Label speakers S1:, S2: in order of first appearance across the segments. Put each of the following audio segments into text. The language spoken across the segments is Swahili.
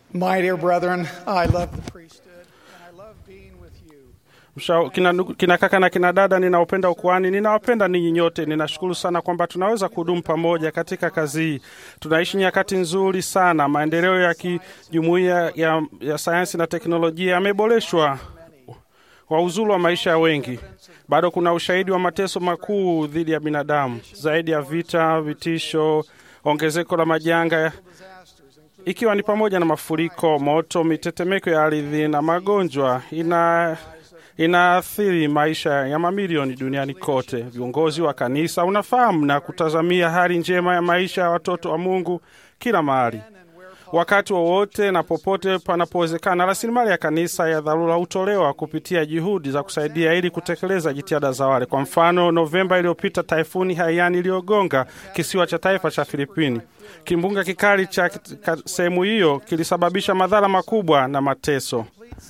S1: My dear brethren, I love the priesthood and I love being with you.
S2: Msha- kina, ndugu- kina kaka na kina dada, ninaopenda ukuhani, ninawapenda ninyi nyote. Ninashukuru sana kwamba tunaweza kuhudumu pamoja katika kazi hii. Tunaishi nyakati nzuri sana. Maendeleo ya kijumuiya ya, ya sayansi na teknolojia yameboreshwa kwa uzuri wa maisha ya wengi. Bado kuna ushahidi wa mateso makuu dhidi ya binadamu, zaidi ya vita, vitisho, ongezeko la majanga ikiwa ni pamoja na mafuriko, moto, mitetemeko ya ardhi na magonjwa ina inaathiri maisha ya mamilioni duniani kote. Viongozi wa kanisa unafahamu na kutazamia hali njema ya maisha ya watoto wa Mungu kila mahali, wakati wowote na popote panapowezekana. Rasilimali ya kanisa ya dharura hutolewa kupitia juhudi za kusaidia ili kutekeleza jitihada za wale. Kwa mfano, Novemba iliyopita taifuni Haiyan iliyogonga kisiwa cha taifa cha Filipini. Kimbunga kikali cha ka- sehemu hiyo kilisababisha madhara makubwa na mateso.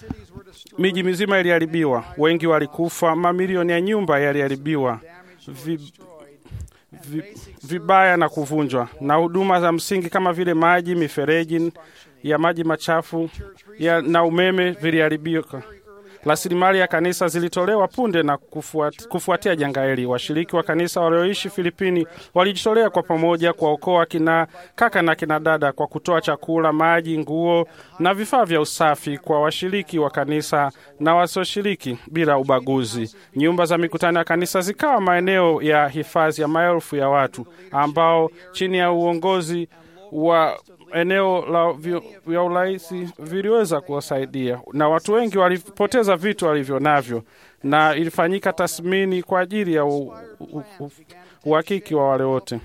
S2: Miji mizima iliharibiwa, wengi walikufa, mamilioni ya nyumba yaliharibiwa vi, vi, vibaya na kuvunjwa, na huduma za msingi kama vile maji, mifereji ya maji machafu ya, na umeme viliharibika. Rasilimali ya kanisa zilitolewa punde na kufuat, kufuatia janga hili. Washiriki wa kanisa walioishi Filipini walijitolea kwa pamoja kuwaokoa kina kaka na kina dada kwa kutoa chakula, maji, nguo na vifaa vya usafi kwa washiriki wa kanisa na wasioshiriki bila ubaguzi. Nyumba za mikutano ya kanisa zikawa maeneo ya hifadhi ya maelfu ya watu ambao chini ya uongozi wa eneo la vi- vya urahisi viliweza kuwasaidia, na watu wengi walipoteza vitu walivyo navyo, na ilifanyika tathmini kwa ajili ya u- u- u- uhakiki wa wale wote.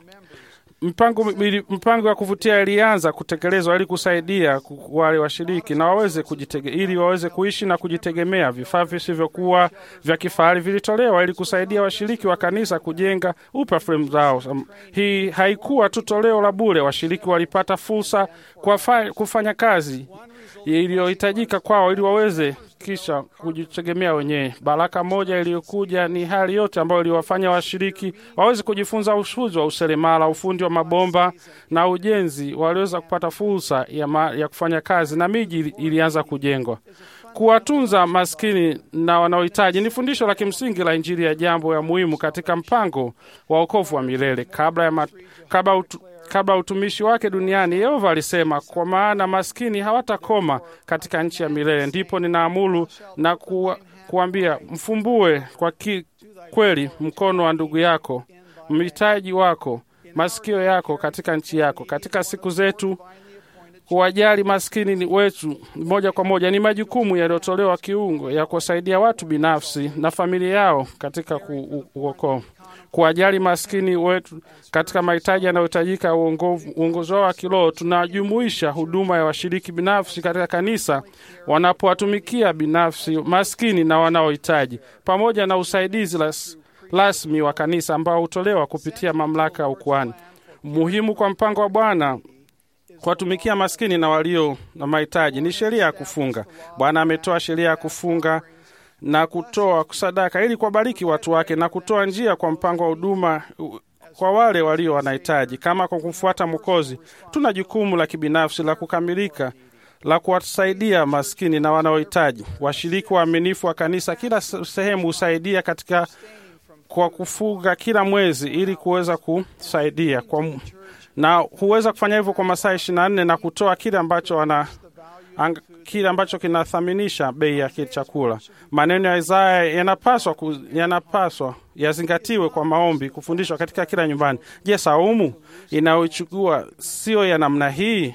S2: Mpango, mili- mpango wa kuvutia ilianza kutekelezwa ili kusaidia ku- wale washiriki na waweze kujitege, ili waweze kuishi na kujitegemea. Vifaa visivyokuwa vya kifahari vilitolewa ili kusaidia washiriki wa kanisa kujenga upya fremu zao. Um, Hii haikuwa tu toleo la bure. Washiriki walipata fursa kwa fa- kufanya kazi iliyohitajika kwao ili waweze kisha kujitegemea wenyewe. Baraka moja iliyokuja ni hali yote ambayo iliwafanya washiriki waweze kujifunza ujuzi wa useremala, ufundi wa mabomba na ujenzi. Waliweza kupata fursa ya, ma, ya kufanya kazi na miji ili- ilianza kujengwa. Kuwatunza maskini na wanaohitaji ni fundisho la kimsingi la Injili ya jambo ya muhimu katika mpango wa wokovu wa milele. Kabla ya mat, kabla utu, kabla ya utumishi wake duniani, Yehova alisema, kwa maana maskini hawatakoma katika nchi ya milele. Ndipo ninaamuru na kuwa, kuambia mfumbue kwa ki, kweli mkono wa ndugu yako, mhitaji wako, masikio yako katika nchi yako. Katika siku zetu kuwajali maskini ni wetu moja kwa moja ni majukumu yaliyotolewa kiungo ya kuwasaidia watu binafsi na familia yao katika ku- u- uokoa kuwajali maskini wetu katika mahitaji yanayohitajika ya uongovu- uongozi wao wa kiroho. Tunajumuisha huduma ya washiriki binafsi katika kanisa wanapowatumikia binafsi maskini na wanaohitaji, pamoja na usaidizi ras- rasmi wa kanisa ambao hutolewa kupitia mamlaka ya ukuhani. Muhimu kwa mpango wa Bwana kuwatumikia maskini na walio na mahitaji ni sheria ya kufunga. Bwana ametoa sheria ya kufunga na kutoa sadaka ili kuwabariki watu wake na kutoa njia kwa mpango wa huduma u- kwa wale walio wanahitaji. Kama kwa kumfuata Mwokozi, tuna jukumu la kibinafsi la kukamilika la kuwasaidia maskini na wanaohitaji. Washiriki waaminifu wa kanisa kila se- sehemu husaidia katika kwa kufuga kila mwezi ili kuweza kusaidia kwa, m- na huweza kufanya hivyo kwa masaa ishirini na nne na kutoa kile ambacho wana ang, kile ambacho kinathaminisha bei ya kile chakula. Maneno ya Isaya yanapaswa ku, yanapaswa yazingatiwe kwa maombi, kufundishwa katika kila nyumbani. Je, saumu inayochukua sio ya namna hii?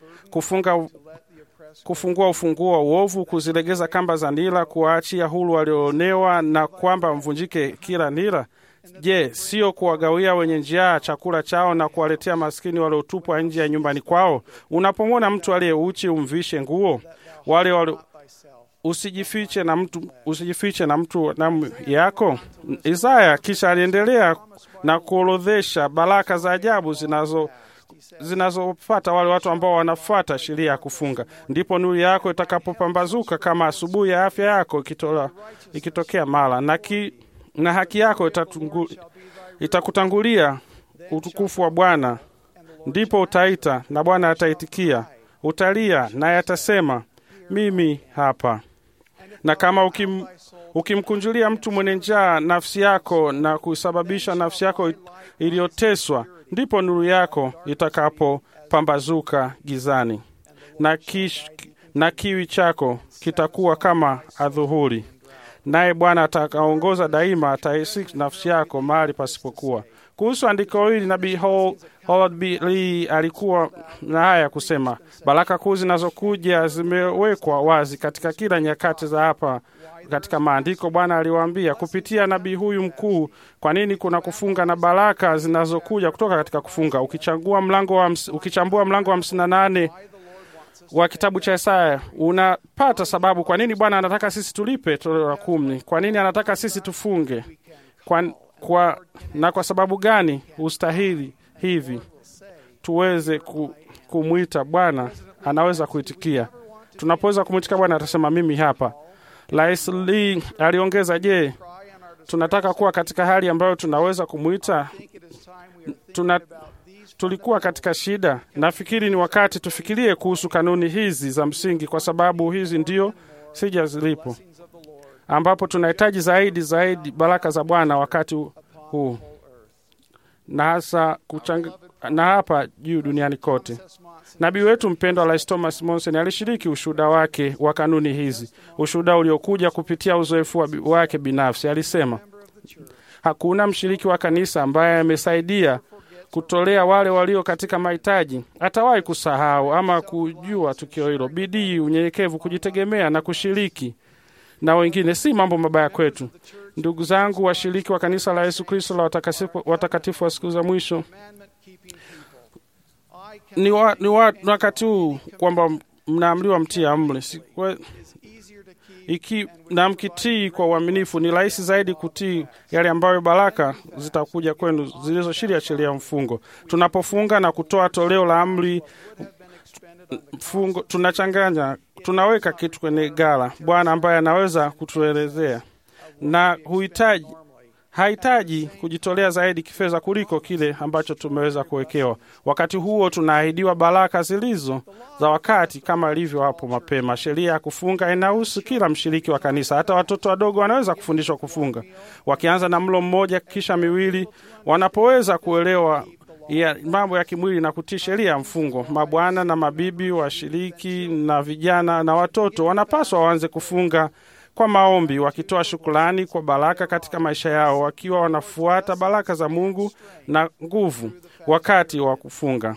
S2: Kufunga kufungua ufunguo wa uovu, kuzilegeza kamba za nira, kuwaachia huru walioonewa, na kwamba mvunjike kila nira. Je, sio kuwagawia wenye njaa chakula chao na kuwaletea maskini waliotupwa nje ya nyumbani kwao? Unapomwona mtu aliye uchi umvishe nguo, wale wali usijifiche na mtu usijifiche na mtu damu yako. Isaya kisha aliendelea na kuorodhesha baraka za ajabu zinazo zinazopata wale watu ambao wanafuata sheria ya kufunga. Ndipo nuru yako itakapopambazuka kama asubuhi ya afya yako ikitola, ikitokea mara na, ki, na haki yako itatungu, itakutangulia utukufu wa Bwana. Ndipo utaita na Bwana ataitikia, utalia, naye atasema mimi hapa. Na kama ukim, ukimkunjulia mtu mwenye njaa nafsi yako na kusababisha nafsi yako iliyoteswa, ndipo nuru yako itakapopambazuka gizani na, kish, na kiwi chako kitakuwa kama adhuhuri. Naye Bwana atakaongoza daima, ataisi nafsi yako mahali pasipokuwa. Kuhusu andiko hili nabii Howard B. Lee alikuwa na haya ya kusema: baraka kuu zinazokuja zimewekwa wazi katika kila nyakati za hapa katika maandiko. Bwana aliwaambia kupitia nabii huyu mkuu kwa nini kuna kufunga na baraka zinazokuja kutoka katika kufunga. Ukichagua mlango wa, ukichambua mlango wa hamsini na nane wa kitabu cha Isaya unapata sababu kwa nini Bwana anataka sisi tulipe toleo la kumi. Kwa nini anataka sisi tufunge kwa, kwa, na kwa sababu gani ustahili hivi tuweze ku, kumwita Bwana anaweza kuitikia. Tunapoweza kumwitika Bwana atasema mimi hapa. Rais Lee aliongeza, je, tunataka kuwa katika hali ambayo tunaweza kumwita tuna tulikuwa katika shida. Nafikiri ni wakati tufikirie kuhusu kanuni hizi za msingi, kwa sababu hizi ndio sija zilipo, ambapo tunahitaji zaidi zaidi baraka za Bwana wakati huu na hasa kuchang... na hapa juu duniani kote. Nabii wetu mpendwa Rais Thomas Monson alishiriki ushuhuda wake wa kanuni hizi, ushuhuda uliokuja kupitia uzoefu wake binafsi. Alisema hakuna mshiriki wa kanisa ambaye amesaidia kutolea wale walio katika mahitaji atawahi kusahau ama kujua tukio hilo. Bidii, unyenyekevu, kujitegemea na kushiriki na wengine si mambo mabaya kwetu. Ndugu zangu, washiriki wa kanisa la Yesu Kristo la watakatifu wa siku za mwisho, ni, wa, ni, wa, ni wakati huu kwamba mnaamriwa mtii amri iki na mkitii kwa uaminifu, ni rahisi zaidi kutii yale ambayo baraka zitakuja kwenu zilizoshiria sheria ya mfungo. Tunapofunga na kutoa toleo la amri mfungo, tunachanganya, tunaweka kitu kwenye gala Bwana ambaye anaweza kutuelezea na huhitaji hahitaji kujitolea zaidi kifedha kuliko kile ambacho tumeweza kuwekewa. Wakati huo tunaahidiwa baraka zilizo za wakati kama ilivyo hapo mapema. Sheria ya kufunga inahusu kila mshiriki wa kanisa, hata watoto wadogo wanaweza kufundishwa kufunga, wakianza na mlo mmoja kisha miwili, wanapoweza kuelewa ya mambo ya kimwili na kutii sheria ya mfungo. Mabwana na mabibi, washiriki na vijana na watoto wanapaswa waanze kufunga kwa maombi, wakitoa shukrani kwa baraka katika maisha yao, wakiwa wanafuata baraka za Mungu na nguvu wakati wa kufunga.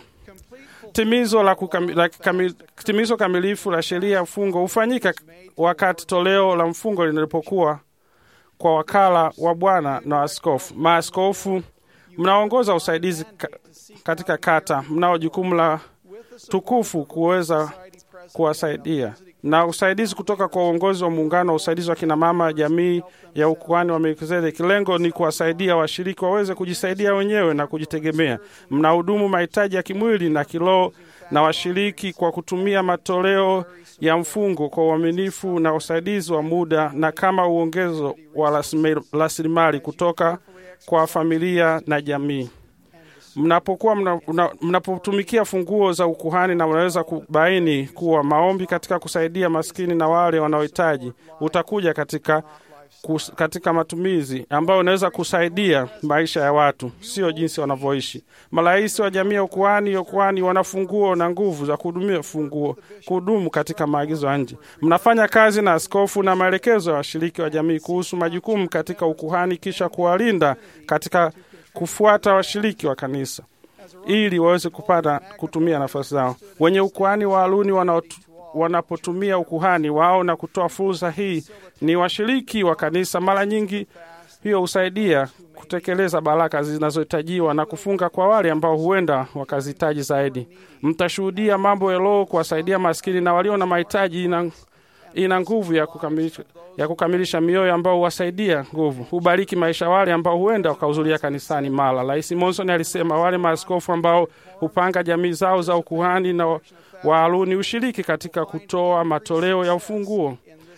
S2: Timizo la kukami, la kamil, timizo kamilifu la sheria ya mfungo hufanyika wakati toleo la mfungo linapokuwa kwa wakala wa Bwana na askofu. Maaskofu mnaongoza usaidizi ka, katika kata, mnao jukumu la tukufu kuweza kuwasaidia na usaidizi kutoka kwa uongozi wa muungano wa usaidizi wa kinamama jamii ya ukuhani wa Melkizedeki. Lengo ni kuwasaidia washiriki waweze kujisaidia wenyewe na kujitegemea. Mnahudumu mahitaji ya kimwili na kiroho na washiriki kwa kutumia matoleo ya mfungo kwa uaminifu na usaidizi wa muda na kama uongezo wa rasilimali kutoka kwa familia na jamii. Mnapokuwa mnapotumikia mna, funguo za ukuhani na unaweza kubaini kuwa maombi katika kusaidia maskini na wale wanaohitaji utakuja katika, kus, katika matumizi ambayo unaweza kusaidia maisha ya watu, sio jinsi wanavyoishi. Marais wa jamii ya ukuhani ukuhani wana funguo na nguvu za kuhudumia funguo kuhudumu katika maagizo ya nje. Mnafanya kazi na askofu na maelekezo ya washiriki wa jamii kuhusu majukumu katika ukuhani, kisha kuwalinda katika kufuata washiriki wa kanisa ili waweze kupata kutumia nafasi zao. Wenye ukuhani wa Haruni wanapotumia ukuhani wao na kutoa fursa hii, ni washiriki wa kanisa. Mara nyingi hiyo husaidia kutekeleza baraka zinazohitajiwa na kufunga kwa wale ambao huenda wakazihitaji zaidi. Mtashuhudia mambo ya Roho kuwasaidia maskini na walio na mahitaji ina, ina nguvu ya kukamilisha ya kukamilisha mioyo ambao huwasaidia nguvu, hubariki maisha wale ambao huenda wakahudhuria kanisani mara. Rais Monson alisema wale maaskofu ambao hupanga jamii zao za ukuhani na wa Haruni ushiriki katika kutoa matoleo ya ufunguo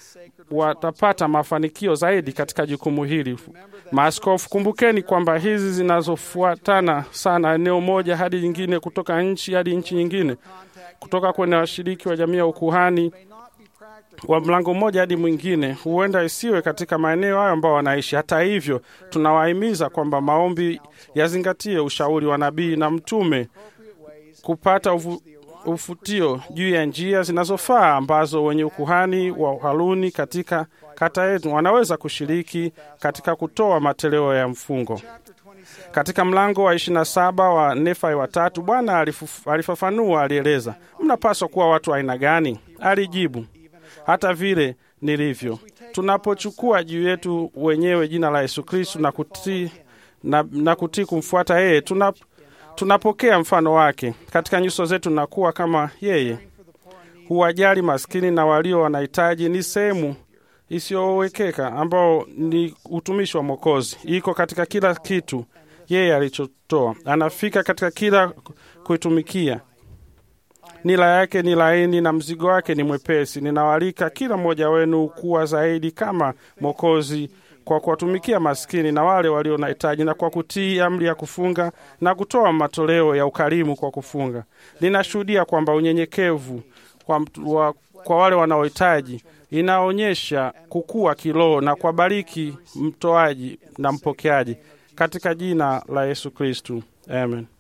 S2: watapata mafanikio zaidi katika jukumu hili. Maaskofu, kumbukeni kwamba hizi zinazofuatana sana eneo moja hadi nyingine, kutoka nchi hadi nchi nyingine, kutoka kwenye washiriki wa jamii ya ukuhani
S1: may not be practical.
S2: wa mlango mmoja hadi mwingine, huenda isiwe katika maeneo hayo ambao wanaishi. Hata hivyo, tunawahimiza kwamba maombi yazingatie ushauri wa nabii na mtume
S1: Appropriate ways
S2: kupata ufu, ufutio juu ya njia zinazofaa ambazo wenye ukuhani wa Haruni katika kata yetu wanaweza kushiriki katika kutoa matoleo ya mfungo.
S1: chapter 27
S2: Katika mlango wa 27 wa Nefai watatu, Bwana alifu- alifafanua, alieleza, mnapaswa kuwa watu wa aina gani? Alijibu, hata vile nilivyo. Tunapochukua juu yetu wenyewe jina la Yesu Kristu na kutii na, na kutii kumfuata yeye, tuna, tunapokea mfano wake katika nyuso zetu na kuwa kama yeye.
S1: for the poor and needy.
S2: Huwajali maskini na walio wanahitaji ni sehemu isiyowekeka ambao ni utumishi wa Mwokozi. Iko katika kila kitu yeye alichotoa, anafika katika kila kuitumikia. Nila yake ni laini na mzigo wake ni mwepesi. Ninawaalika kila mmoja wenu kuwa zaidi kama Mwokozi kwa kuwatumikia maskini na wale walio na hitaji na kwa kutii amri ya kufunga na kutoa matoleo ya ukarimu kwa kufunga. Ninashuhudia kwamba unyenyekevu kwa, mtu- wa, kwa wale wanaohitaji inaonyesha kukua kiroho na kuwabariki mtoaji na mpokeaji katika jina la Yesu Kristu, amen.